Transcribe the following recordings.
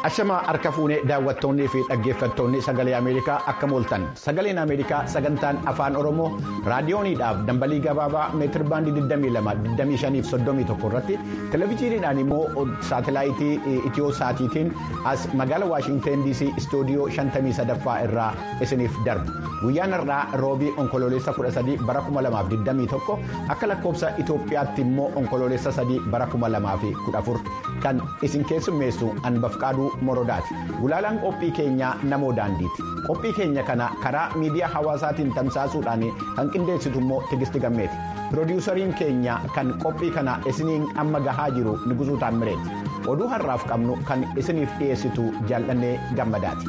Ashamaa harka fuunee daawwattoonnii fi dhaggeeffattoonni sagalee Ameerikaa akka mooltan sagaleen Ameerikaa sagantaan afaan Oromoo raadiyooniidhaaf dambalii gabaabaa meetir baandii 22-25-31 irratti televezyiiniidhaan immoo saatelaayitii itiyoo saatiitiin as magaala waashinteen DC istuudiyoo 53ffaa irraa isiniif darbu guyyaan har'aa roobii onkoloolessa 13 bara 2021 akka lakkoofsa Itoophiyaatti immoo onkoloolessa 3 bara 2014 kan isin keessummeessu anbafqaaduu. morodaati gulaalaan qophii keenyaa namoo daandiiti qophii keenya kana karaa miidiyaa hawaasaatiin tamsaasuudhaan kan qindeessitu immoo tigisti gammeeti piroodiwusariin keenya kan qophii kana isiniin amma gahaa jiru nigusuu taammireeti oduu har'aaf qabnu kan isiniif dhiyeessitu jaallannee gammadaati.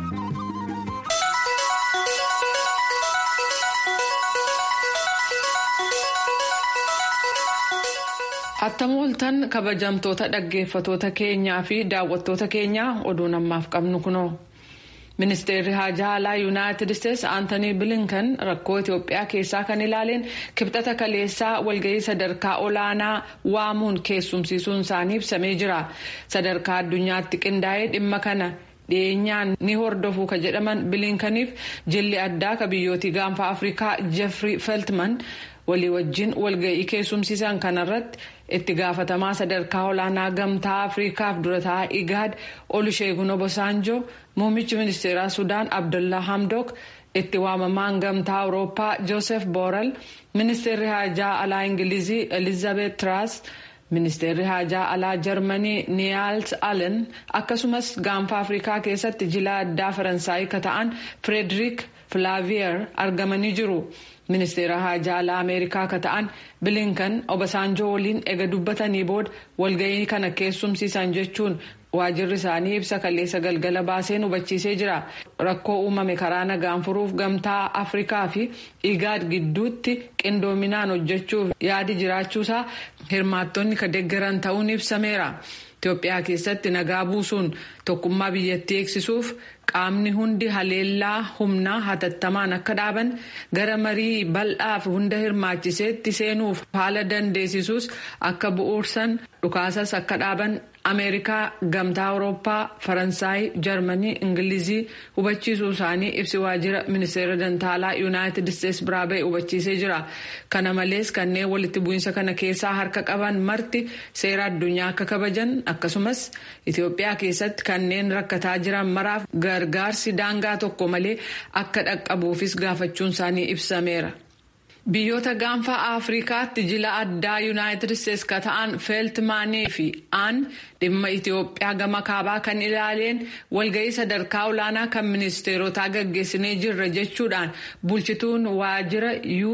Attam ooltan kabajamtoota dhaggeeffatoota keenyaa fi daawwattoota keenyaa oduun ammaaf qabnu kunoo. Ministeerri Haajaa Alaa Yuunaayitid Isteetsi Aantanii Bilinkan rakkoo Itoophiyaa keessaa kan ilaaleen kibxata kaleessaa walgahii sadarkaa olaanaa waamuun keessumsiisuun isaanii ibsamee jira. Sadarkaa addunyaatti qindaa'ee dhimma kana dhiyeenyaan ni hordofu ka jedhaman Bilinkaniif jilli addaa ka biyyootii gaanfa Afrikaa Jeffrey Feltman walii wajjin walgahii keessumsiisan kanarratti. itti gaafatamaa sadarkaa olaanaa gamtaa afriikaaf durataa igaad olusheegun obasanjoo muummichi ministeeraa sudaan abdullaa hamdok itti waamamaan gamtaa awurooppaa joosef boorel ministeerri haajaa alaa ingilizii elizabeth tiraas ministeerri haajaa alaa jarmanii niyaals allen akkasumas gaanfa afriikaa keessatti jila addaa faransaayii ka ta'an firederik filaaviyer argamanii jiru. ministeera haajaa alaa ameerikaa ka ta'an bilinkan obasanjoo waliin ega dubbatanii booda walgahii kana keessumsiisan jechuun waajirri isaanii ibsa kaleessa galgala baaseen hubachiisee jira rakkoo uumame karaa nagaan furuuf gamtaa afrikaa fi igaad gidduutti qindoominaan hojjechuuf yaadi jiraachuusaa hirmaattonni ka deeggaran ta'uun ibsameera. Itoophiyaa keessatti nagaa buusuun tokkummaa biyyattii eegsisuuf qaamni hundi haleellaa humnaa hatattamaan akka dhaaban gara marii bal'aaf hunda hirmaachiseetti seenuuf haala dandeessisuus akka bu'uursan dhukaasas akka dhaaban ameerikaa gamtaa awurooppaa faransaay jarmanii ingilizii hubachiisuu isaanii ibsi waajjira ministeera dantaalaa yuunaayitid isteetsi biraa ba'e hubachiisee jira kana malees kanneen walitti bu'iinsa kana keessaa harka qaban marti seera addunyaa akka kabajan akkasumas itiyoophiyaa keessatti kanneen rakkataa jiran maraaf gargaarsi daangaa tokko malee akka dhaqqabuufis gaafachuun isaanii ibsameera. biyyoota gaanfa afrikaatti jila addaa yuunaayitid isteetsi ka ta'an feeltimaanii fi aan dhimma itiyoophiyaa gama kaabaa kan ilaaleen walgahii sadarkaa olaanaa kan ministeerotaa gaggeessinee jirra jechuudhaan bulchituun waajjira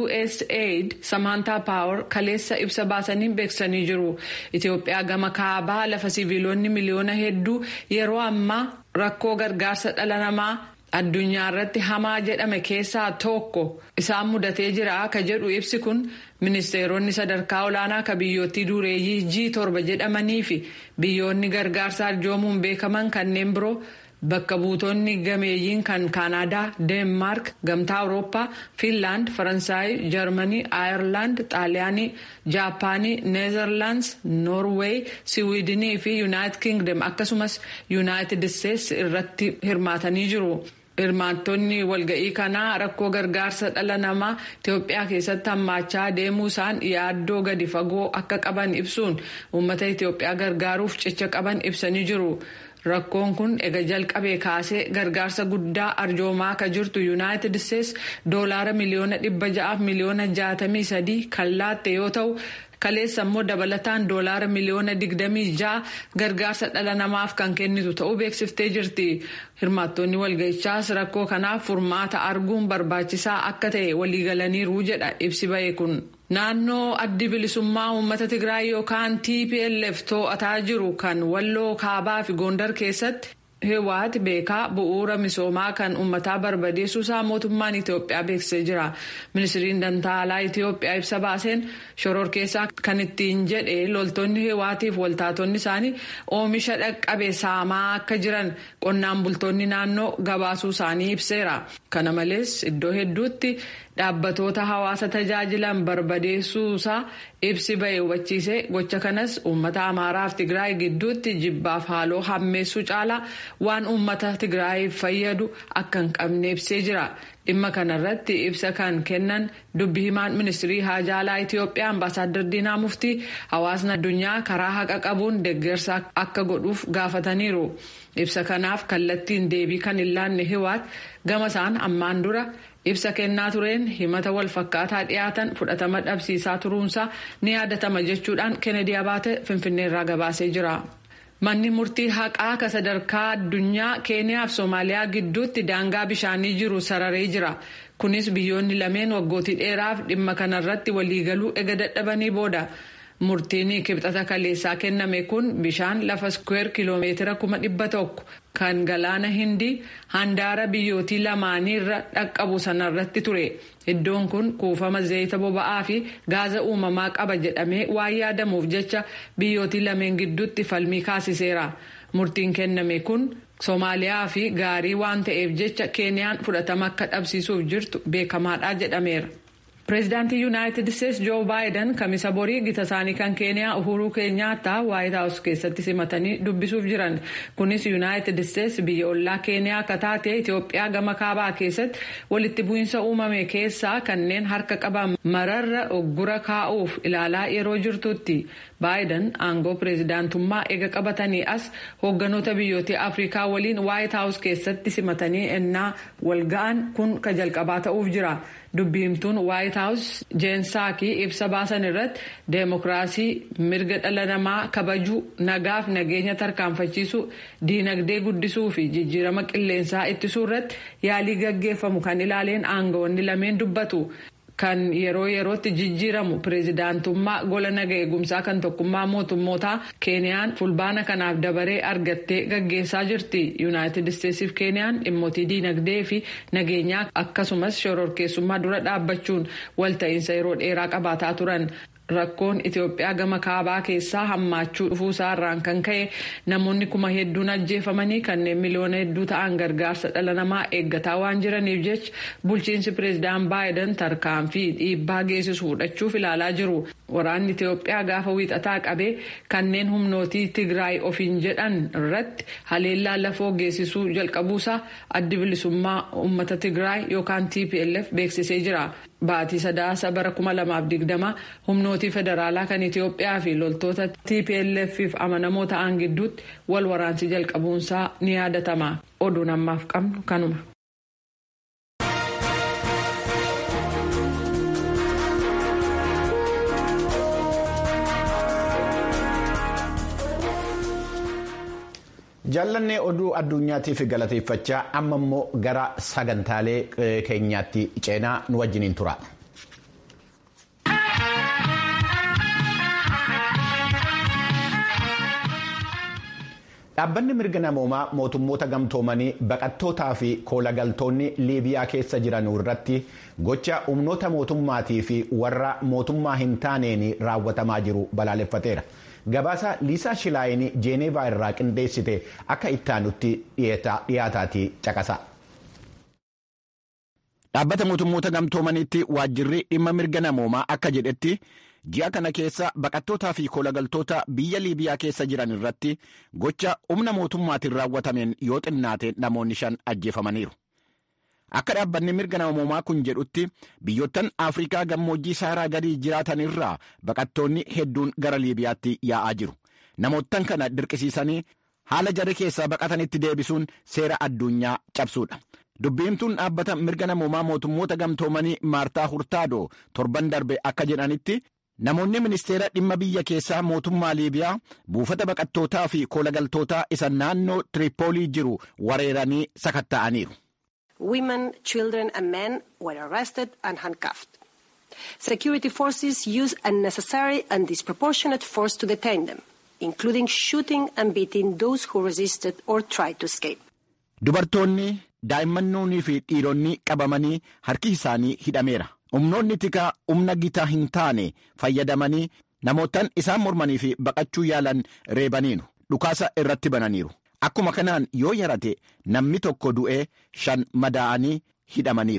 usaid samantaa paawar kaleessa ibsa baasanii beeksisanii jiru itiyoophiyaa gama kaabaa lafa siviilonni miliyoona hedduu yeroo ammaa rakkoo gargaarsa dhala namaa. addunyaa irratti hamaa jedhame keessaa tokko isaan mudatee jira ka jedhu ibsi kun ministeeronni sadarkaa olaanaa ka biyyootii dureeyyii g torba jedhamanii fi biyyoonni gargaarsa arjoomuun beekaman kanneen biroo bakka buutonni gameeyyiin kan kaanaadaa deenmaark gamtaa awurooppaa fiinlaand faransaay jarmanii aayerlaand xaaliyaanii jaapaanii neezerlaandis noorweey siwiidinii fi yuunaayitid kingdom akkasumas yuunaayitid isteetsi irratti hirmaatanii jiru. hirmaattonni walga'ii kanaa rakkoo gargaarsa dhala namaa itiyoophiyaa keessatti hammaachaa deemuu isaan yaaddoo gadi fagoo akka qaban ibsuun uummata itiyoophiyaa gargaaruuf cicha qaban ibsanii jiru. rakkoon kun ega jalqabee kaasee gargaarsa guddaa arjoomaa akka jirtu yuunaayitid isteetsi doolaara miliyoona dhibba ja'aaf miliyoona jaatamii sadii kan laatte yoo ta'u. kaleessa immoo dabalataan doolaara miliyoona digdamii ja'a gargaarsa dhala namaaf kan kennitu ta'uu beeksiftee jirti hirmaattonni walga'ichaas rakkoo kanaaf furmaata arguun barbaachisaa akka ta'e waliigalaniiru jedha ibsi ba'e kun. naannoo addi bilisummaa uummata tigraay yookaan tplf to'ataa jiru kan walloo kaabaa fi gondar keessatti. Hewaati beekaa bu'uura misoomaa kan uummataa barbadeessuusaa mootummaan Itoophiyaa beeksisee jira. Ministiriin Dantaalaa Itoophiyaa ibsa baaseen shoror keessaa kan ittiin jedhe loltoonni hewaatiif waltaatonni isaanii oomisha dhaqqabe saamaa akka jiran qonnaan bultoonni naannoo gabaasuu isaanii ibseera. Kana malees iddoo hedduutti dhaabbatoota hawaasa tajaajilan barbadeessuusaa ibsi ba'e hubachiise gocha kanas uummata amaaraaf tigraay gidduutti jibbaaf haaloo hammeessuu caalaa waan uummata tigraayiif fayyadu akka hin qabne ibsee jira. dhimma kanarratti ibsa kan kennan dubbi himaan ministirii haajaa alaa itiyoophiyaa ambaasaaddar diinaa muftii hawaasni addunyaa karaa haqa qabuun deeggarsa akka godhuuf gaafataniiru ibsa kanaaf kallattiin deebii kan hin laanne hiwaat gama isaan ammaan dura ibsa kennaa tureen himata wal fakkaataa dhiyaatan fudhatama dhabsiisaa turuunsaa ni yaadatama jechuudhaan kennedy abaate finfinneerraa gabaasee jira. manni murtii haqaa ka sadarkaa addunyaa keeniyaa fi soomaaliyaa gidduutti daangaa bishaanii jiru sararee jira kunis biyyoonni lameen waggootii dheeraaf dhimma kanarratti waliigaluu ega dadhabanii booda murtiin kibxata kaleessaa kenname kun bishaan lafa skweer kiloomeetira kuma dhibba tokko kan galaana hindii handaara biyyootii lamaaniirra dhaqqabu sanarratti ture iddoon kun kuufama zayita boba'aa fi gaaza uumamaa qaba jedhamee waan yaadamuuf jecha biyyootii lameen gidduutti falmii kaasiseera murtiin kenname kun soomaaliyaa fi gaarii waan ta'eef jecha keeniyaan fudhatama akka dhabsiisuuf jirtu beekamaadha jedhameera. pireezidaantii yuunaayitid isteetsi joo baayiden kamisa borii gita isaanii kan keeniyaa uhuruu keenyaattaa waayit haawus keessatti simatanii dubbisuuf jiran kunis yuunaayitid isteetsi biyya ollaa keeniyaa akka taate itiyoophiyaa gama kaabaa keessatti walitti bu'iinsa uumame keessaa kanneen harka qaban mararra oggura kaa'uuf ilaalaa yeroo jirtutti baayiden aangoo pireezidaantummaa eega qabatanii as hoogganoota biyyoota afrikaa waliin waayit haawus keessatti simatanii ennaa walga'an kun ka jalqabaa ta'uuf jira. dubbiimtuun waayit haawus jeensaakii ibsa baasan irratti deemokiraasii mirga dhala namaa kabajuu nagaaf nageenya tarkaanfachiisuu diinagdee guddisuu fi jijjiirama qilleensaa ittisuu irratti yaalii gaggeeffamu kan ilaaleen aangawoonni lameen dubbatu. kan yeroo yerootti jijjiiramu pireezidaantummaa gola naga eegumsaa kan tokkummaa mootummootaa keeniyaan fulbaana kanaaf dabaree argattee gaggeessaa jirti yuunaayitid isteetsiif keeniyaan dhimmoota diinagdee fi nageenyaa akkasumas shororkeessummaa dura dhaabbachuun walta'iinsa yeroo dheeraa qabaataa turan. rakkoon itiyoophiyaa gama kaabaa keessaa hammaachuu dhufuusaa irraan kan ka'e namoonni kuma hedduun ajjeefamanii kanneen miliyoona hedduu ta'an gargaarsa dhala namaa eeggataa waan jiraniif jecha bulchiinsi pireezidaan baayiden tarkaanfii dhiibbaa geessisu fudhachuuf ilaalaa jiru waraanni itiyoophiyaa gaafa wiixataa qabee kanneen humnootii tigraay ofiin jedhan irratti haleellaa lafoo geessisuu jalqabuusaa addi bilisummaa uummata tigraay yookaan tplf beeksisee jira. Baatii sadaasa bara 2020 humnootii federaalaa kan Itiyoophiyaa fi loltoota TPLF'if amanamoo ta'an gidduutti wal waraansi jalqabuunsaa ni yaadatama. Oduun ammaaf qabnu kanuma. jaallannee oduu addunyaatiif galateeffachaa amma immoo gara sagantaalee keenyaatti ceenaa nu wajjiniin tura. dhaabbanni mirga namoomaa mootummoota gamtoomanii baqattootaa fi koolagaltoonni liibiyaa keessa jiran irratti gocha humnoota mootummaatii fi warra mootummaa hin taaneen raawwatamaa jiru balaaleffateera. gabaasa liisaa shilaayinii jeeneevaa irraa qindeessite akka ittaanutti dhiyaataatii caqasa. dhaabbata mootummoota gamtoomaniitti waajjirri dhimma mirga namoomaa akka jedhetti ji'a kana keessa baqattootaa fi koolagaltoota biyya liibiyaa keessa jiran irratti gocha humna mootummaatiin raawwatameen yoo xinnaate namoonni shan ajjeefamaniiru. Akka dhaabbanni mirga namoomaa kun jedhutti biyyoottan Afrikaa gammoojjii saaraa gadii jiraatan irraa baqattoonni hedduun gara Liibiyaatti yaa'aa jiru. Namoottan kana dirqisiisanii haala jarri keessaa baqatanitti deebisuun seera addunyaa cabsuudha. Dubbiimtuun dhaabbata mirga namoomaa mootummoota gamtoomanii Maartaa Hurtaadoo torban darbe akka jedhanitti namoonni ministeera dhimma biyya keessaa mootummaa Liibiyaa buufata baqattootaa fi koolagaltootaa isa naannoo Tiripoolii jiru wareeranii sakatta'aniiru. Women, children and men were arrested and handcuffed. Security forces used unnecessary and disproportionate force to detain them, including shooting and beating those who resisted or tried to escape. Dubartoonni daa'immannoonnii fi dhiironni qabamanii harki isaanii hidhameera. Humnoonni tikaa humna gitaa hin taane fayyadamanii namootaan isaan mormanii fi baqachuu yaalan reebaniiru. Dhukaasa irratti bananiiru. Akkuma kanaan yoo yarate namni tokko du'ee shan madaa'anii hidhamaniiru.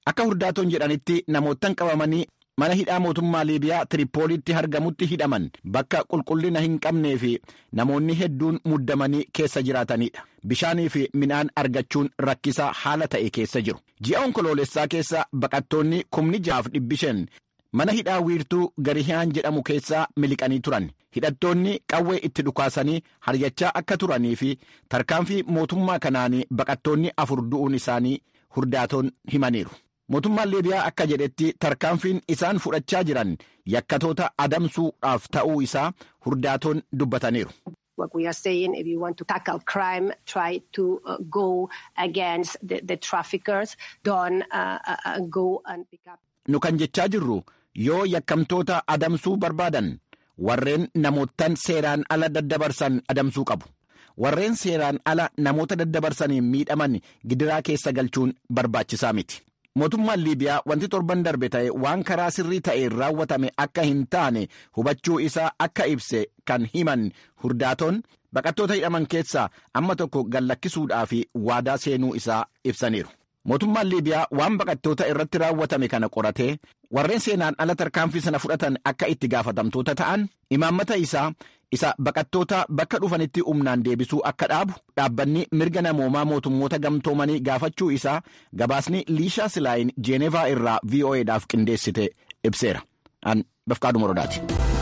akka hurdaatoon jedhanitti namoottan qabamanii mana hidhaa mootummaa liibiyaa tiripooliitti argamutti hidhaman bakka qulqullina hin qabnee fi namoonni hedduun muddamanii keessa jiraatanidha bishaanii fi midhaan argachuun rakkisaa haala ta'e keessa jiru ji'a onkoloolessaa keessa baqattoonni kumni jaaf dhibbi shan mana hidhaa wiirtuu garihiyaan jedhamu keessaa miliqanii turan hidhattoonni qawwee itti dhukaasanii haryachaa akka turanii fi tarkaanfii mootummaa kanaanii baqattoonni afur du'uun isaanii hurdaatoon himaniiru. mootummaan liibiyaa akka jedhetti tarkaanfiin isaan fudhachaa jiran yakkatoota adamsuudhaaf ta'uu isaa hurdaatoon dubbataniiru. What we are saying, if you want to tackle crime, try to uh, go against the, the traffickers. Don't uh, uh, go and pick up. Nu kan jechaa jirru yoo yakkamtoota adamsuu barbaadan warreen namoottan seeraan ala daddabarsan adamsuu qabu. Warreen seeraan ala namoota daddabarsaniin miidhaman gidiraa keessa galchuun barbaachisaa miti. mootummaan liibiyaa wanti torban darbe ta'e waan karaa sirrii ta'een raawwatame akka hin taane hubachuu isaa akka ibse kan himan hurdaatoon baqattoota hidhaman keessaa amma tokko gallakkisuudhaaf waadaa seenuu isaa ibsaniiru. mootummaan liibiyaa waan baqattoota irratti raawwatame kana qoratee warreen seenaan ala tarkaanfii sana fudhatan akka itti gaafatamtoota ta'an imaammata isaa isa baqattoota bakka dhufanitti humnaan deebisuu akka dhaabu dhaabbanni mirga namoomaa mootummoota gamtoomanii gaafachuu isaa gabaasni liishaa silaayin jeenevaa irraa vo'edhaaf qindeessite ibseera an bafqaadhu morodaati.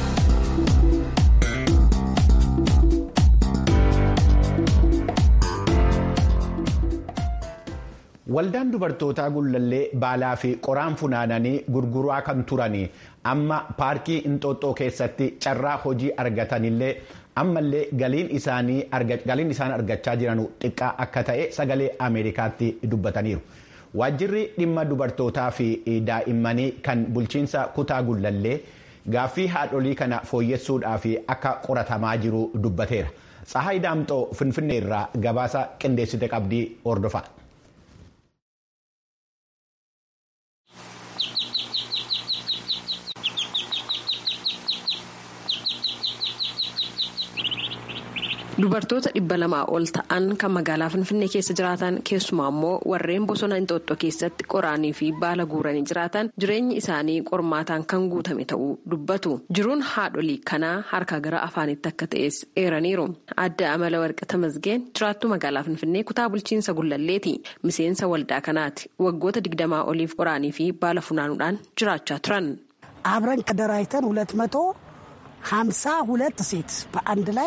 Waldaan dubartootaa gullallee baalaa fi qoraan funaananii gurguraa kan turanii amma paarkii Inxooxxoo keessatti carraa hojii argatanillee ammallee galiin isaan argachaa jiran xiqqaa akka ta'e sagalee Ameerikaatti dubbataniiru. Waajjirri dhimma dubartootaa fi daa'immanii kan bulchiinsa kutaa gullallee gaaffii haadholii kana fooyyessuudhaaf akka qoratamaa jiru dubbateera. Tsahaay Daamxoo Finfinnee irraa gabaasa qindeessite qabdii hordofaa. Dubartoota dhibba lamaa ol ta'an kan magaalaa Finfinnee keessa jiraatan keessumaa immoo warreen bosona Inxooxxoo keessatti qoraanii fi baala guuranii jiraatan jireenyi isaanii qormaataan kan guutame ta'uu dubbatu. Jiruun haadholii kanaa harkaa gara afaanitti akka ta'es eeraniiru. Adda amala warqi tamasgeen jiraattuu magaalaa Finfinnee kutaa bulchiinsa gullalleeti. Miseensa waldaa kanaati. Waggoota digdamaa oliif qoraanii fi baala funaanuudhaan jiraachaa turan. አብረን ከደራጅተን ሁለት መቶ ሀምሳ ሁለት ሴት በአንድ ላይ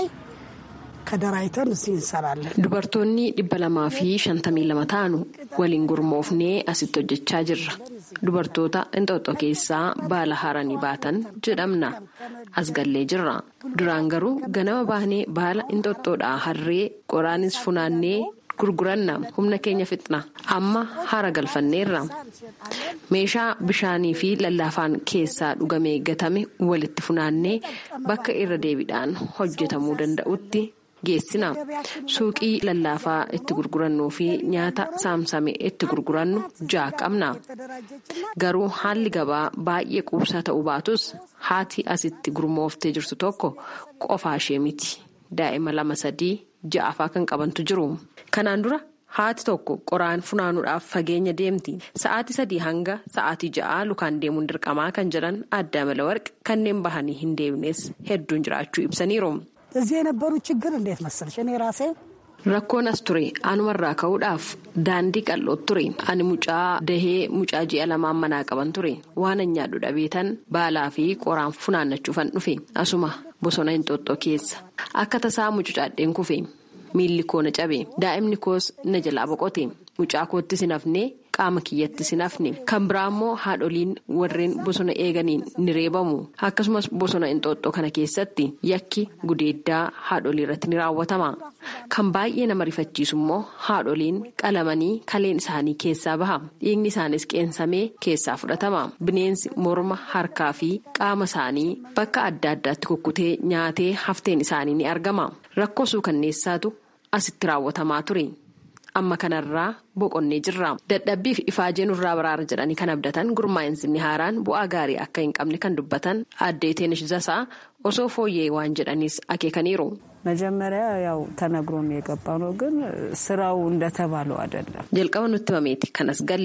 ከደራይተን እዚህ እንሰራለን። Dubartoonni dhibba lamaa fi shantamii lama ta'anu waliin gurmoofnee asitti hojjechaa jirra. Dubartoota Inxooxxoo keessaa baala haranii baatan jedhamna. As gallee jirra. Duraan garuu ganama baanee baala Inxooxxoodhaa harree qoraanis funaannee gurguranna humna keenya fixna. Amma hara galfanneerra. Meeshaa bishaanii fi lallaafaan keessaa dhugamee gatame walitti funaannee bakka irra deebiidhaan hojjetamuu danda'utti geessina. Suuqii lallaafaa itti gurgurannuu fi nyaata saamsame itti gurgurannu ja'a qabna. Garuu haalli gabaa baay'ee quubsaa ta'uu baatus haati asitti gurmooftee jirtu tokko qofaa ishee miti. Daa'ima lama sadii ja'afaa kan qabantu jiru. Kanaan dura haati tokko qoraan funaanuudhaaf fageenya deemti. Sa'aatii sadii hanga sa'aatii ja'aa lukaan deemuun dirqamaa kan jedhan adda amala warqi kanneen bahanii hin deemnes hedduun jiraachuu ibsaniiru. እዚህ የነበሩ ችግር እንዴት መሰለሽ እኔ ራሴ Rakkoon as ture anumarraa ka'uudhaaf daandii qal'oo ture ani mucaa dahee mucaa ji'a lamaan manaa qaban ture waan nyaadhu dhabeetan baalaa fi qoraan funaannachuufan dhufe asuma bosona Inxooxxoo keessa akka tasaa mucucaadheen kufe miilli koo na cabe daa'imni koos na jalaa boqote mucaa kootti sin hafnee qaama kiyyatti sin hafne kan biraa immoo haadholiin warreen bosona eeganiin ni reebamu akkasumas bosona Inxooxxoo kana keessatti yakki gudeeddaa haadholii irratti ni raawwatama. Kan baay'ee nama rifachiisu immoo haadholiin qalamanii kaleen isaanii keessaa baha. Dhiigni isaanis qeensamee keessaa fudhatama. Bineensi morma, harkaa fi qaama isaanii bakka adda addaatti kukkutee nyaatee hafteen isaanii ni argama. Rakkoo suukanneessaatu asitti raawwatamaa ture. Amma kanarraa boqonnee jirra. Dadhabbiif ifaajee nurraa baraara jedhanii kan abdatan gurmaa'insi haaraan bu'aa gaarii akka hin qabne kan dubbatan addee Teenis Zasaa osoo fooyyee waan jedhaniis akeekaniiru. መጀመሪያ ያው ተነግሮን የገባ ነው፣ ግን ስራው እንደተባለው አይደለም። jalqaba nutti himameeti kanas galli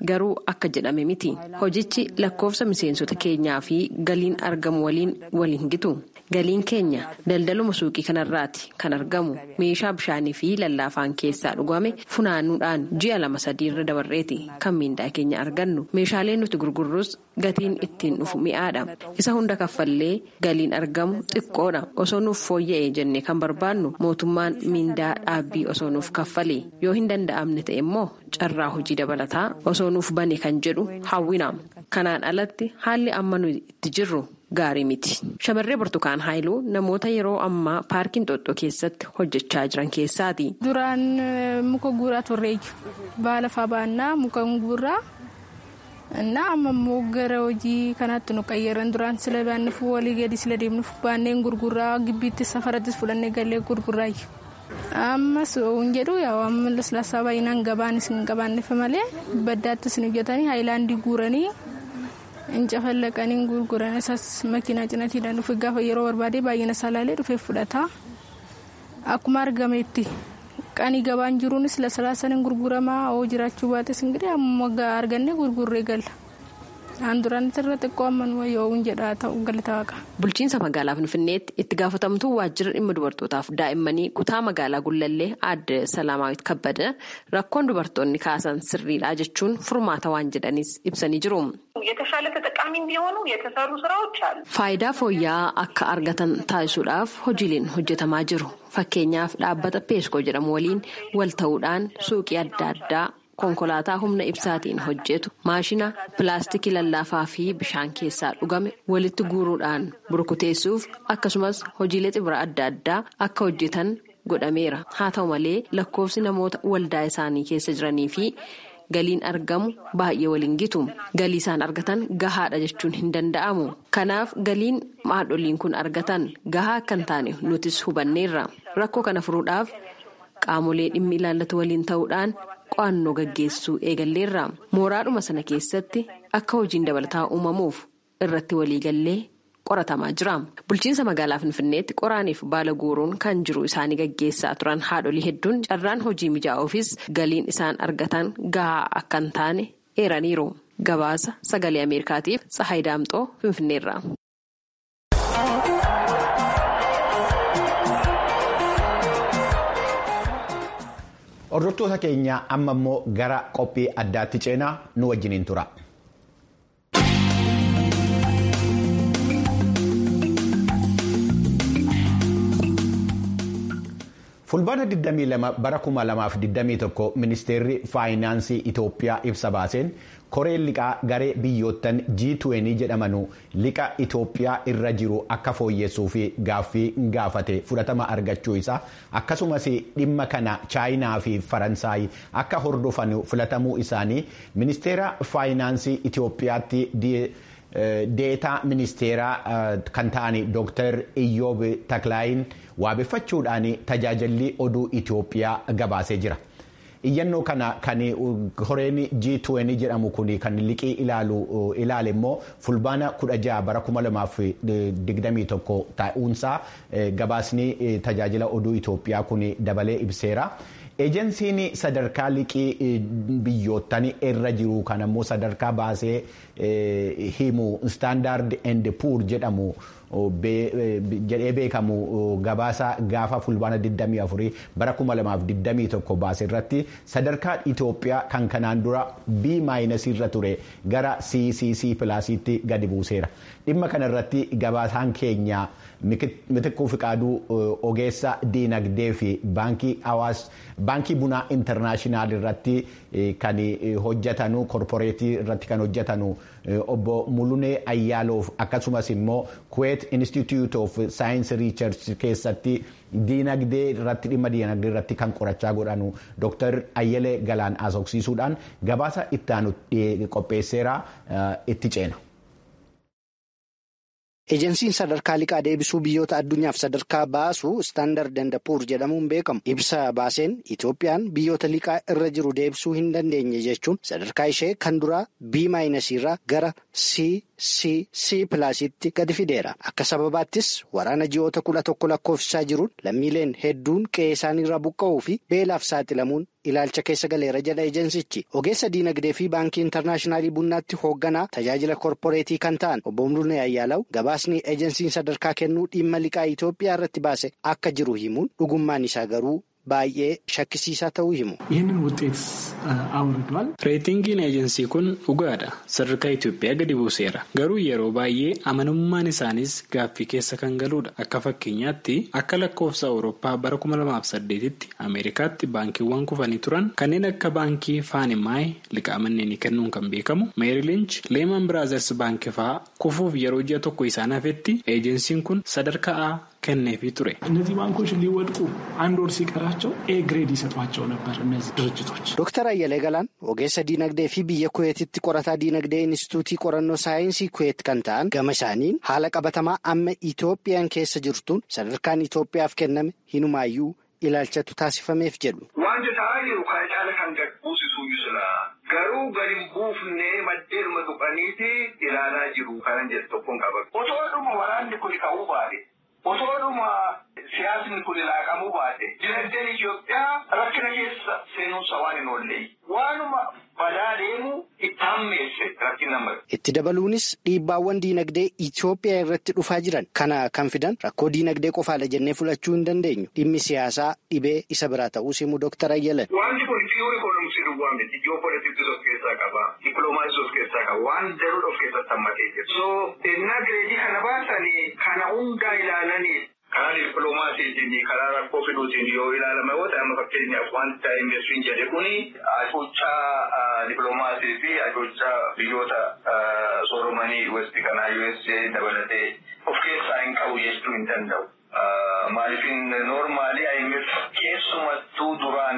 garuu akka jedhame miti hojichi lakkoofsa miseensota keenyaa fi galiin argamu waliin waliin gitu. Galiin keenya daldaluma suuqii kanarraati kan argamu meeshaa bishaanii fi lallaafaan keessaa dhugame funaanuudhaan ji'a lama sadiirra dabarreeti kan miindaa keenya argannu meeshaaleen nuti gurgurrus gatiin ittiin dhufu mi'aadha isa hunda kaffallee galiin argamu xiqqoodha osoo nuuf fooyya'ee jennee kan barbaannu mootummaan miindaa dhaabbii osoo nuuf kaffale yoo hin danda'amne ta'e immoo carraa hojii dabalataa osoo nuuf bane kan jedhu hawwina kanaan alatti haalli amma nuti itti jirru. Gaarii miti. Shamarree Burtukaan Haayiluu namoota yeroo ammaa paarkiin Xoxxoo keessatti hojjechaa jiran keessaati. Duraan muka guuraa turreeyyu. Baala fa'aa baannaa muka guuraa. Innaa amma immoo gara hojii kanaatti nu qayyaran duraan sila baanneef walii gadi sila deemnuuf baanneen gurguraa gibbiitti safarattis fudhannee gallee gurguraayyu. Ammas hin jedhu yaa amma laslaasaa baay'inaan gabaanis hin qabaanneef malee baddaattis hin hojjetanii haayilaandii guuranii. Incafallaqanii gurguran isaas makiinaa cinatiidhaan dhufe gaafa yeroo barbaade baay'ina isaa ilaalee dhufee fudhata. Akkuma argametti qanii gabaan jiruunis lasalaasaniin gurguramaa oo jiraachuu baates ingirii amma argannee gurgurree galla. Aan duraan irra xiqqoo amman yoo hin jedhaa ta'u galata waaqa. Bulchiinsa magaalaa Finfinneetti itti gaafatamtuu waajjira dhimma dubartootaaf daa'immanii kutaa magaalaa Gullallee aadde Salaamaawit Kabbada rakkoon dubartoonni kaasan sirriidha jechuun furmaata waan jedhanis ibsanii jiru. የተሻለ ተጠቃሚ እንዲሆኑ የተሰሩ ስራዎች አሉ። Faayidaa fooyya'aa akka argatan taasisuudhaaf hojiileen hojjetamaa jiru. Fakkeenyaaf dhaabbata peeskoo jedhamu waliin wal ta'uudhaan suuqii adda addaa konkolaataa humna ibsaatiin hojjetu maashina pilaastikii lallaafaa fi bishaan keessaa dhugame walitti guuruudhaan burkuteessuuf akkasumas hojiilee xibira adda addaa akka hojjetan godhameera. Haa ta'u malee lakkoofsi namoota waldaa isaanii keessa jiranii fi galiin argamu baay'ee waliin gitu galii isaan argatan gahaadha jechuun hin danda'amu kanaaf galiin haadholiin kun argatan gahaa akka hin taane nutis hubanneerra rakkoo kana furuudhaaf qaamolee dhimmi ilaallatu waliin ta'uudhaan qo'annoo gaggeessuu eegalleerra mooraadhuma sana keessatti akka hojiin dabalataa uumamuuf irratti waliigallee qoratamaa jira bulchiinsa magaalaa finfinneetti qoraaniif baala guuruun kan jiru isaanii gaggeessaa turan haadholii hedduun carraan hojii mijaa'uufis galiin isaan argatan gahaa akka hin taane eeraniiru gabaasa sagalee ameerikaatiif tsahayi daamxoo finfinneerra. Hordoftoota keenya amma immoo gara qophii addaatti ceenaa nu wajjiniin tura. fulbaana 22 bara 2021 ministeerri faayinaansii Itoophiyaa ibsa baaseen koreen liqaa garee biyyoottan G20 jedhamanu liqa Itoophiyaa irra jiru akka fooyyessuu fi gaaffii gaafate fudhatama argachuu isaa akkasumas dhimma kana chaayinaa fi faransaay akka hordofan filatamuu isaanii ministeera faayinaansii Itoophiyaatti deetaa ministeeraa kan ta'an Dr. Iyyoob Taklaayin waabeffachuudhaan tajaajilli oduu Itoophiyaa gabaasee jira. Iyyannoo kana kan koreen G20 jedhamu kun kan liqii ilaalu ilaale immoo fulbaana 16 bara 2021 ta'uunsaa gabaasni tajaajila oduu Itoophiyaa kun dabalee ibseera. Ejensiin sadarkaa liqii biyyoottan irra jiru kan ammoo sadarkaa baasee himu standard and poor jedhamu jedhee beekamu gabaasa gaafa fulbaana 24 bara 2021 baase irratti sadarkaa Itoophiyaa kan kanaan dura B irra ture gara CCC pilaasiitti gadi buuseera. Dhimma kana irratti gabaasaan keenya mitikkuu fiqaaduu ogeessa diinagdee fi baankii hawaas baankii bunaa intarnaashinaal irratti kan hojjetanu korporeetii irratti kan hojjetanu obbo Mulunee Ayyaaloof akkasumas immoo Kuwait Institute of Science Research keessatti diinagdee irratti dhimma diinagdee irratti kan qorachaa godhanu Dr. Ayyelee Galaan asoksiisuudhaan gabaasa ittaanu qopheesseera itti ceena. Ejensiin sadarkaa liqaa deebisuu biyyoota addunyaaf sadarkaa baasu istaandard and puur jedhamuun beekamu ibsa baaseen Itoophiyaan biyyoota liqaa irra jiru deebisuu hin dandeenye jechuun sadarkaa ishee kan duraa B irraa gara C CC pilaasitti gadi fideera. Akka sababaattis waraana ji'oota kudha tokko lakkoofsisaa jiruun lammiileen hedduun qe'ee isaaniirraa buqqa'uu fi beelaaf saaxilamuun ilaalcha keessa galeera jedha ejensichi. Ogeessa diinagdee fi baankii intarnaashinaallii bunnaatti hoogganaa tajaajila korporeetii kan ta'an obbo Muluunee Ayyaalaw gabaasni ejensiin sadarkaa kennuu dhimma liqaa Itoophiyaa irratti baase akka jiru himuun dhugummaan isaa garuu. baay'ee shakkisiisaa ta'uu himu. ይህንን ውጤት አውርዷል። reetingiin eejensii kun dhugaadha sadarkaa Itoophiyaa gadi buuseera garuu yeroo baay'ee amanamummaan isaaniis gaaffii keessa kan galudha akka fakkeenyaatti akka lakkoofsa awurooppaa bara 2008tti ameerikaatti baankiiwwan kufanii turan kanneen akka baankii faanimaay liqaa manneenii kennuun kan beekamu meerilinch leeman biraazers baankii fa'aa kufuuf yeroo ji'a tokko isaan hafetti eejensiin kun sadarkaa kenneefii ture. እነዚህ ባንኮች ሊወድቁ አንድ ወር ሲቀራቸው ኤ ግሬድ ይሰጧቸው ነበር እነዚህ ድርጅቶች። ዶክተር አየለ ገላን ogeessa diinagdee fi biyya kuweetitti qorataa diinagdee inistituutii qorannoo saayinsii kuweet kan ta'an gama isaaniin haala qabatamaa amma itoophiyaan keessa jirtuun sadarkaan itoophiyaaf kenname hinumaayyuu ilaalchatu taasifameef jedhu. Wanti ta'aa jiru kana caala kan gad buusisuu jira. Garuu gadi hin buufne maddeeduma tuqaniiti ilaalaa jiru kanan jedhu tokkoon qaba. Otoo dhuma waraanni kun ka'uu baate. Otoo dhuma siyaasni kun laaqamuu baate. Dinagdeen Itoophiyaa rakkina keessa seenuunsa waan hin oollee. Waanuma badaa deemu itti hammeesse rakkina malu. Itti dabaluunis dhiibbaawwan diinagdee Itoophiyaa irratti dhufaa jiran kana kan fidan rakkoo diinagdee qofaadha jennee fudhachuu hin dandeenyu. Dhimmi siyaasaa dhibee isa biraa ta'uu himu Dooktar Ayyalan. Wanti kun piyuur ikoonomisii duwwaa miti. Ji'oopolitiksii of keessaa qaba. Dippiloomaasii of keessaa qaba. Waan daruudha of keessatti hammatee jira. So ennaa gireedii kana baasanii kana hundaa ilaalanii karaa dippiloomaasiitiin karaa rakkoo fiduutiin yoo ilaalame yoo ta'e amma fakkeenyaaf wanta investiin jedhe kuni ajochaa dippiloomaasii fi ajochaa biyyoota sooromanii westi kanaa USA dabalatee of keessaa hin qabu jechuu hin danda'u. Maaliifin noormaali IMF keessumattuu duraan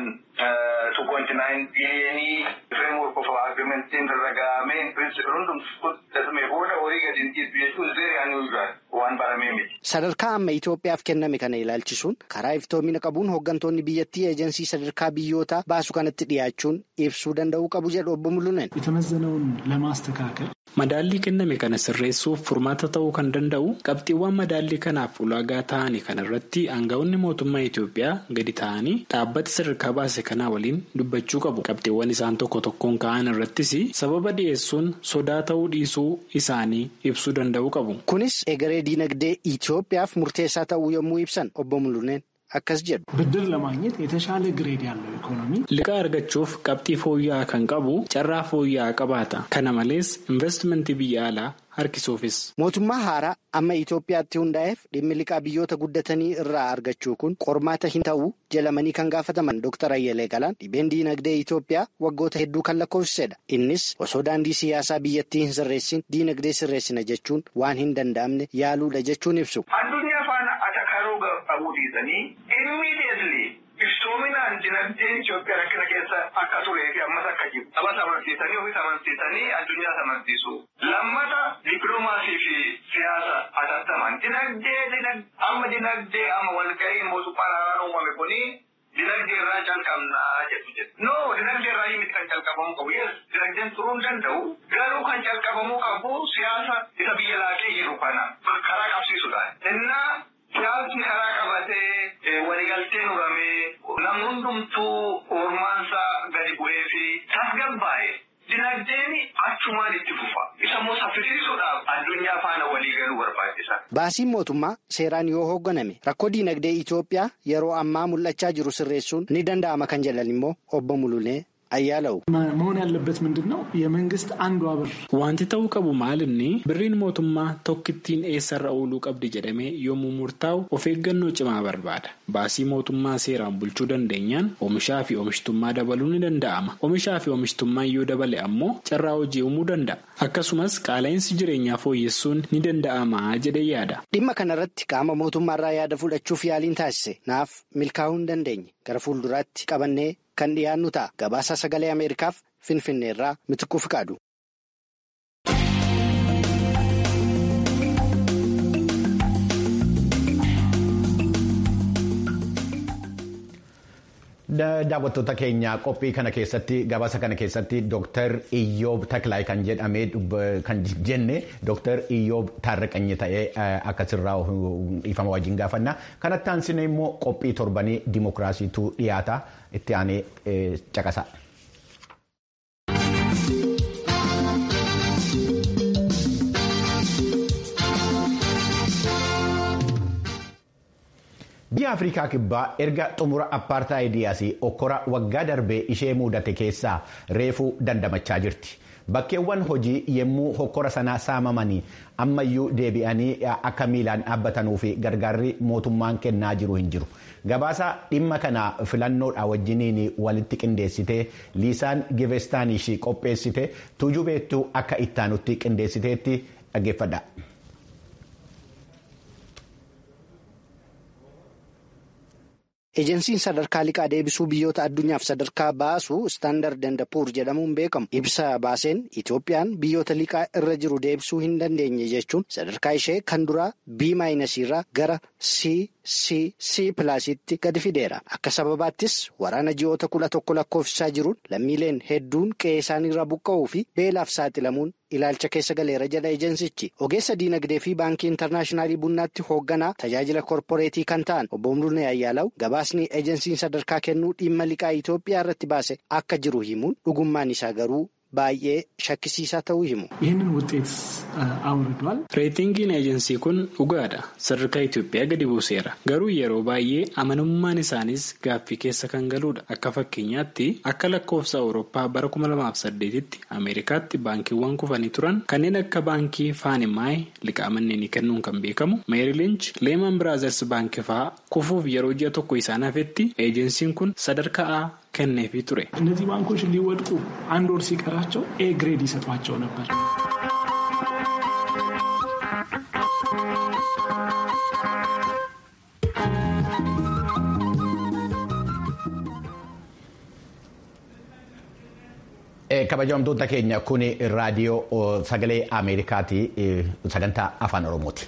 2.9 biliyoonii framework of agreementiin irra gahamee pirinsipil hundumtu fudhatame booda horii gadi hin dhiisu jechuun very unusual waan baramee miti. Sadarkaa amma Itoophiyaaf kenname kana ilaalchisuun karaa iftoomina qabuun hooggantoonni biyyattii eejensii sadarkaa biyyootaa baasu kanatti dhiyaachuun ibsuu danda'uu qabu jedhu obbo Mulunen. የተመዘነውን ለማስተካከል Madaallii kenname kana sirreessuuf furmaata ta'uu kan danda'u qabxiiwwan madaallii kanaaf ulaagaa ta'anii kana irratti aangawoonni mootummaa Itoophiyaa gadi ta'anii dhaabbata sadarkaa baase kanaa waliin dubbachuu qabu. Qabxiiwwan isaan tokko tokkoon ka'an irrattis sababa dhiyeessuun sodaa ta'uu dhiisuu isaanii ibsuu danda'uu qabu. Kunis egeree diinagdee Itoophiyaaf murteessaa ta'uu yommuu ibsan obbo Muluneen akkas jedhu. ብድር ለማግኘት የተሻለ ግሬድ ያለው ኢኮኖሚ Liqaa argachuuf qabxii fooyya'aa kan qabu carraa fooyya'aa qabaata. Kana malees investimentii biyya alaa harkisuufis. Mootummaa haaraa amma Itoophiyaatti hundaa'eef dhimmi liqaa biyyoota guddatanii irraa argachuu kun qormaata hin ta'uu jedhamanii kan gaafataman Dr. Ayyalee Galaan dhibeen diinagdee Itoophiyaa waggoota hedduu kan lakkoofsisedha. Innis osoo daandii siyaasaa biyyattii hin sirreessin diinagdee sirreessina jechuun waan hin danda'amne yaaluudha jechuun ibsu. Addunyaa faana atakaruu qabuu dhiisanii immediately iftoominaan dinagdeen Itoophiyaa rakkina keessa akka turee fi ammas akka jiru. Sabas amansiisanii ofis amansiisanii addunyaas amansiisu. Lammata dippiloomaasii fi siyaasa atattaman. Dinagdee amma dinagdee amma walga'iin mootummaa naannoo uumame kuni dinagdee irraa calqabnaa jedhu jedhu. No dinagdee irraa miti kan calqabamuu qabu. Yes dinagdeen turuu hin danda'u. Garuu kan calqabamuu qabu siyaasa isa biyya laaqee jiru kana karaa qabsiisuudhaan. Innaa siyaasni karaa qabatee waliigalteen uumamee namni hundumtuu ormaansaa gadi bu'ee fi tasgabbaa'e. Dinagdeen achumaan itti fufa. Isa immoo saffisiisuudhaaf addunyaa faana walii galuu barbaachisa. Baasiin mootummaa seeraan yoo hoogganame rakkoo diinagdee Itoophiyaa yeroo ammaa mul'achaa jiru sirreessuun ni danda'ama kan jedhan immoo obbo Mulunee Ayyaalawu. መሆን ያለበት ምንድን ነው? የመንግስት አንዷ ብር Wanti ta'uu qabu maalinni birriin mootummaa tokkittiin eessarra ooluu qabdi jedhamee yommuu murtaa'u of eeggannoo cimaa barbaada. Baasii mootummaa seeraan bulchuu dandeenyaan oomishaa fi oomishtummaa dabaluu ni danda'ama. Oomishaa fi oomishtummaan yoo dabale ammoo carraa hojii uumuu danda'a. Akkasumas qaala'insi jireenyaa fooyyessuun ni danda'ama jedhee yaada. Dhimma kanarratti qaama mootummaarraa yaada fudhachuuf yaaliin taasise naaf milkaa'uu hin dandeenye gara fuulduraatti qabannee kan dhiyaannu ta'a gabaasaa sagalee Ameerikaaf Finfinneerraa Mitikuu Fiqaadu. Daawwattoota keenya qophii kana keessatti gabaasa kana keessatti Dr. Iyyoob Taklaay kan jedhamee kan jenne Dr. Iyyoob Taarriqanyi ta'ee akkasirraa ifama wajjin gaafanna. Kanatti aansine immoo qophii torbanii dimookiraasiitu dhiyaata itti aanee caqasa. biyya afrikaa kibbaa erga xumura appaartaayidiyaas okkora waggaa darbee ishee mudate keessaa reefuu dandamachaa jirti bakkeewwan hojii yemmuu hokkora sanaa saamamanii ammayyuu deebi'anii akka miilaan dhaabbatanuu fi gargaarri mootummaan kennaa jiru hin jiru gabaasa dhimma kana filannoodha wajjiniin walitti qindeessitee liisaan givestaaniish qopheessite tuujubeettuu akka ittaanutti qindeessiteetti dhaggeeffadha. Ejensiin sadarkaa liqaa deebisuu biyyoota addunyaaf sadarkaa baasu istaandard and puur jedhamuun beekamu ibsa baaseen Itoophiyaan biyyoota liqaa irra jiru deebisuu hin dandeenye jechuun sadarkaa ishee kan duraa B maayinasiirraa gara C C C pilaasitti gadi fideera. Akka sababaattis waraana ji'oota kudha tokko lakkoofsisaa jiruun lammiileen hedduun qe'ee isaaniirraa buqqa'uu fi beelaaf saaxilamuun ilaalcha keessa galeera jedha ejensichi. Ogeessa diinagdee fi baankii intarnaashinaallii bunnaatti hoogganaa tajaajila korporeetii kan ta'an obbo Muluunee Ayyaalaw gabaasni ejensiin sadarkaa kennuu dhimma liqaa Itoophiyaa irratti baase akka jiru himuun dhugummaan isaa garuu baay'ee shakkisiisaa ta'uu himu. ይህንን ውጤት አውርዷል። reetingiin eejensii kun dhugaadha sadarkaa Itoophiyaa gadi buuseera garuu yeroo baay'ee amanamummaan isaaniis gaaffii keessa kan galudha akka fakkeenyaatti akka lakkoofsa awurooppaa bara 2008tti ameerikaatti baankiiwwan kufanii turan kanneen akka baankii faanimaay liqaa manneenii kennuun kan beekamu meerilinch leeman biraazers baankii fa'aa kufuuf yeroo ji'a tokko isaan hafetti eejensiin kun sadarkaa A kenneefii ture. እነዚህ ባንኮች ሊወድቁ አንድ ወር ሲቀራቸው ኤ ግሬድ ይሰጧቸው ነበር። kabajamtoota keenya kun raadiyoo sagalee ameerikaati sagantaa afaan oromooti.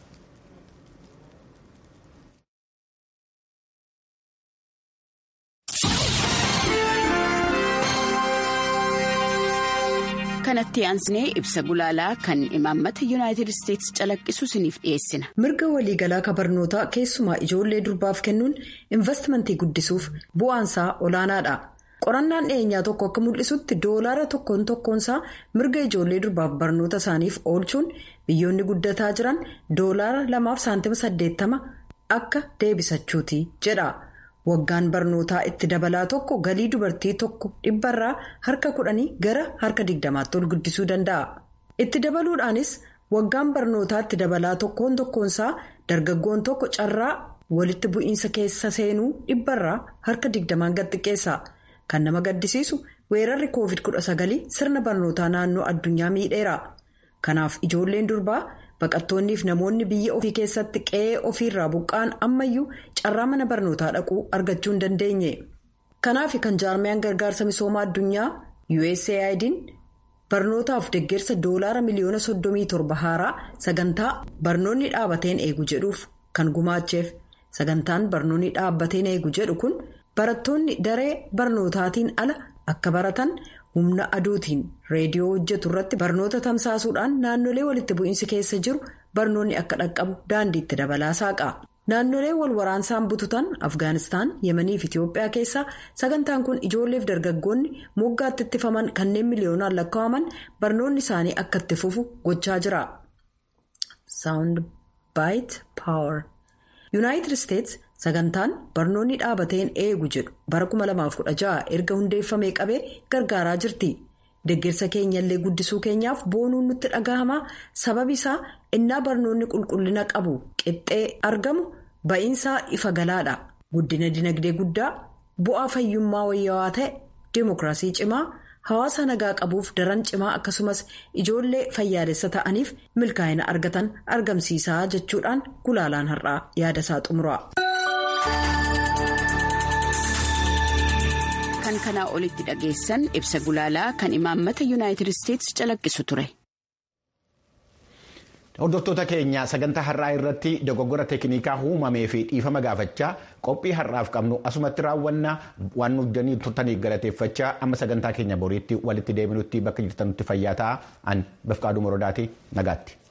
kanatti aansinee ibsa gulaalaa kan imaammata yuunaayitid isteetsi calaqqisu isiniif dhiyeessina. mirga waliigalaa kabarnootaa keessumaa ijoollee durbaaf kennuun investimentii guddisuuf bu'aansaa olaanaadha. qorannaan dhiyeenyaa tokko akka mul'isutti doolaara tokkoon tokkoonsaa mirga ijoollee durbaaf barnoota isaaniif oolchuun biyyoonni guddataa jiran doolaara lamaaf saantima saddeettama akka deebisachuuti jedha. waggaan barnootaa itti dabalaa tokko galii dubartii tokko dhibbarraa harka kudhanii gara harka digdamaatti ol guddisuu danda'a. itti dabaluudhaanis waggaan barnootaa itti dabalaa tokkoon tokkoonsaa dargaggoon tokko carraa walitti bu'iinsa keessa seenuu dhibbarraa harka digdamaan gad xiqqeessa. kan nama gaddisiisu weerarri covid 19 sirna barnootaa naannoo addunyaa miidheera. kanaaf ijoolleen durbaa. baqattoonniif namoonni biyya ofii keessatti qe'ee ofiirraa buqqa'an ammayyuu carraa mana barnootaa dhaquu argachuu hin dandeenye kanaaf kan jaarmiyaan gargaarsa misoomaa addunyaa usaid'n barnootaaf deeggarsa doolaara miliyoona 37 haaraa sagantaa barnoonni dhaabateen eegu jedhuuf kan gumaacheef sagantaan barnoonni dhaabbateen eegu jedhu kun barattoonni daree barnootaatiin ala akka baratan. humna aduutiin reediyoo hojjetu irratti barnoota tamsaasuudhaan naannolee walitti bu'iinsi keessa jiru barnoonni akka dhaqqabu daandiitti dabalaa saaqa naannolee wal waraansaan bututan afgaanistaan yemanii fi itiyoophiyaa keessaa sagantaan kun ijoolleef dargaggoonni moggaatti ittifaman kanneen miliyoonaan lakkaa'aman barnoonni isaanii akka itti fufu gochaa jira. yuunaayitid isteetsi sagantaan barnoonni dhaabateen eegu jedhu bara 2016 erga hundeeffamee qabee gargaaraa jirti deeggarsa keenyallee guddisuu keenyaaf boonuun nutti dhaga'ama sababi isaa innaa barnoonni qulqullina qabu qixxee argamu ba'iinsaa ifa galaadha guddina dinagdee guddaa bu'aa fayyummaa wayyaawaa ta'e deemokiraasii cimaa hawaasa nagaa qabuuf daran cimaa akkasumas ijoollee fayyaalessa ta'aniif milkaa'ina argatan argamsiisaa jechuudhaan gulaalaan har'aa yaadasaa xumura. kan kanaa olitti dhageessan ibsa gulaalaa kan imaammata yuunaayitid isteetsi calaqqisu ture. Hordoftoota keenya sagantaa har'aa irratti dogoggora teeknikaa uumamee fi dhiifama gaafachaa qophii har'aaf qabnu asumatti raawwannaa waan nuuf turtaniif galateeffachaa amma sagantaa keenya boriitti walitti deebinutti bakka jirtanutti fayyaa ta'a an bafqaaduu morodaati nagaatti.